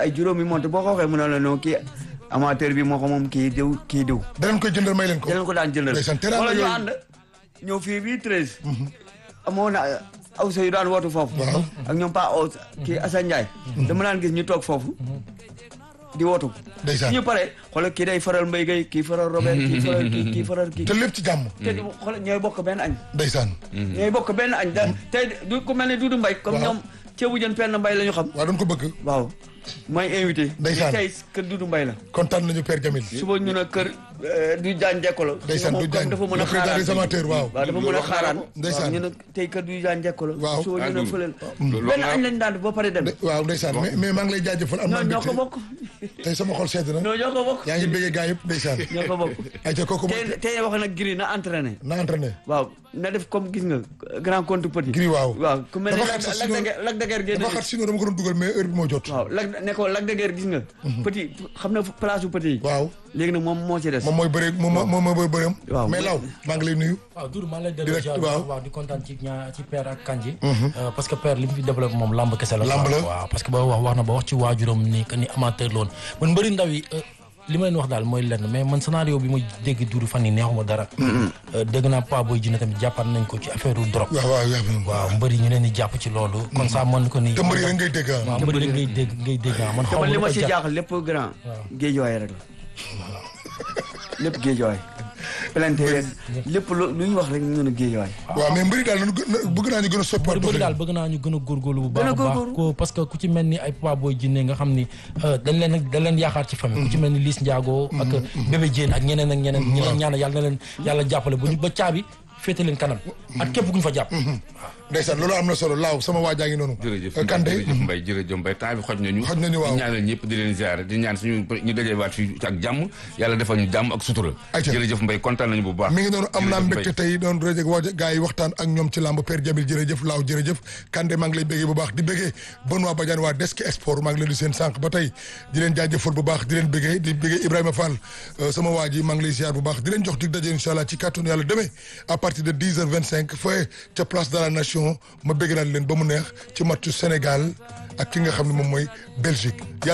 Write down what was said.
ay juróomi monte boo ko waxee mu ne la non kii amateur bi moo ko moom kii diw kii diw danañ koy jëndal may leen ko. danañ ko daan jëndal ndeysaan teraanga wala ñu yooyu. ànd ñëw fii bii treize amoon na aw sa yu daan wootu foofu Waaw. ak ñoom pa aw kii Assane Ndiaye dama daan gis ñu toog foofu di wootu ndeysaan ñu pare xoolal kii day faral Mbaye Gueye kii faral Robert kii faral kii kii faral kii te lépp ci jàmm. te di xoolal ñooy bokk benn añ ndeysaan. ñooy bokk benn añ da tey du ku mel ne Doudou Mbaye comme Waaw. ñoom ceebu jën penn Mbaye la ñu xam waaw doon ko bëgg. waaw mooy invité Ndeysaan. tey kër Doudou Mbaye la kontaan nañu Père Jamil. suba ñu ne kër euh, du jaan jekko la Ndeysaan, moom du comme Jaan. dafa mën Le a président xaaraan des amateurs, waaw. waaw dafa mën a Loolu wax naa xaaraan ko. Ndeysaan. waaw ñu ne tey kër du jaan jekko la Waaw. suba ñu Ah, ne Doudou. fëleel Loolu benn wax añ naa lañ daan def ba pare dem De- waaw ndeysaan mais mais maa ngi lay jaajëfal am naa ñoo ñoo ko mbégte. bokk tey sama xol sedd na. ñoo ñoo ko bokk yaa ngi bëggee gaa yëpp ndeysaan. ñoo ko bokk ayca kooku mooy tey tey wax nag giri na entraîné na entraîné. waaw na def comme gis nga grand compte petit Gris waaw. waaw ku mel ne Dafa Lac xat sax Lac de sinon- Guiers Lac de Guiers génn dafa xat sinon dama ko doon dugal mais heure bi moo jot. waaw Lac ne ko Lac de Guiers gis nga petit xam na place bu petit yi waaw léegi nag moom moo ci des moom mooy bëre moom moo moom mooy bëreem. Waaw. mais law maa ngi lay nuyu. waaw Doudou maa ngi lay delloo Direct, ziar waaw. waaw di kontaan ci ñaa ci père ak kanji Euh, parce que père li mu fi développé moom lamb kese la Lamb quoi. la. waaw parce que ba wax wax na ba wax ci waajuram ni que ni amateur loon man mbëri ndaw yi euh, li ma leen wax daal mooy lenn mais man scénario bi ma dégg Doudou fan yi neexuma dara Euh, dégg naa Pa Boy Djiné tamit jàppaat nañ ko ci affaire u drogue waaw waaw waaw. waaw mbëri ñu leen di jàpp ci loolu kon ça mën ko ni te mbëri rek ngay dégg ah. waaw mbëri rek ngay dégg ngay dégg ah man te xaw man ma li lu ma ko ci jàpp jaaxal lépp grand géejuwaay rek la lépp géejuwaay plante yeeg lépp lu lu ñu wax rek ñu ne géejuwaay waaw mais mbëri daal nañu gën a- bëgg naa ñu gën a soppiwaat bëri bëri daal bëgg naa ñu gën a góorgóorlu bu baax Gën a a baax góorgóorlu. ko parce que ku ci mel ni ay Papa Boy Djiné nga xam ni euh, dañ leen dañ leen yaakaar ci famille ku ci mel ni Liss Ndiago ak bébé Diène ak ñeneen ak ñeneen ñi leen ñaanal yàlla na leen yàlla jàppale bu ñu ba caabi féete leen kanam ak képp ku ñu fa jàpp ndeysaan loolu am na solo laaw sama waa jaa ngi noonu. jërëjëf Euh, Kande jërëjëf Mbaye jërëjëf Mbaye temps bi xoj nañu Xoj nañu, waaw. di ñaanal ñëpp di leen ziare di ñaan suñu ñu dajewaat fii ak jàmm yàlla defal ñu jàmm ak sutura Ayca. jërëjëf Mbaye kontaan nañu bu baax mi ngi noonu am naa Jërëjëf mbégte tey doon rajo waa gars yi waxtaan ak ñoom ci làmb Père Jamil jërëjëf laaw jërëjëf Kande maa ngi lay béggee bu baax di béggee Benoît Badiane waa Desk Sport maa ngi leen di seen sànq ba tey di leen jaajëfal bu baax di leen béggee di béggee Ibrahima Fall euh, sama waa ji maa ngi lay ziar bu baax di leen jox dig daje incha allah ci kàttanu yàlla demee à partir de 10 heures 25 fooy ca place de la nation ma bégg naa leen ba mu neex ci matchu Sénégal ak ki nga xam ne moom mooy Belgique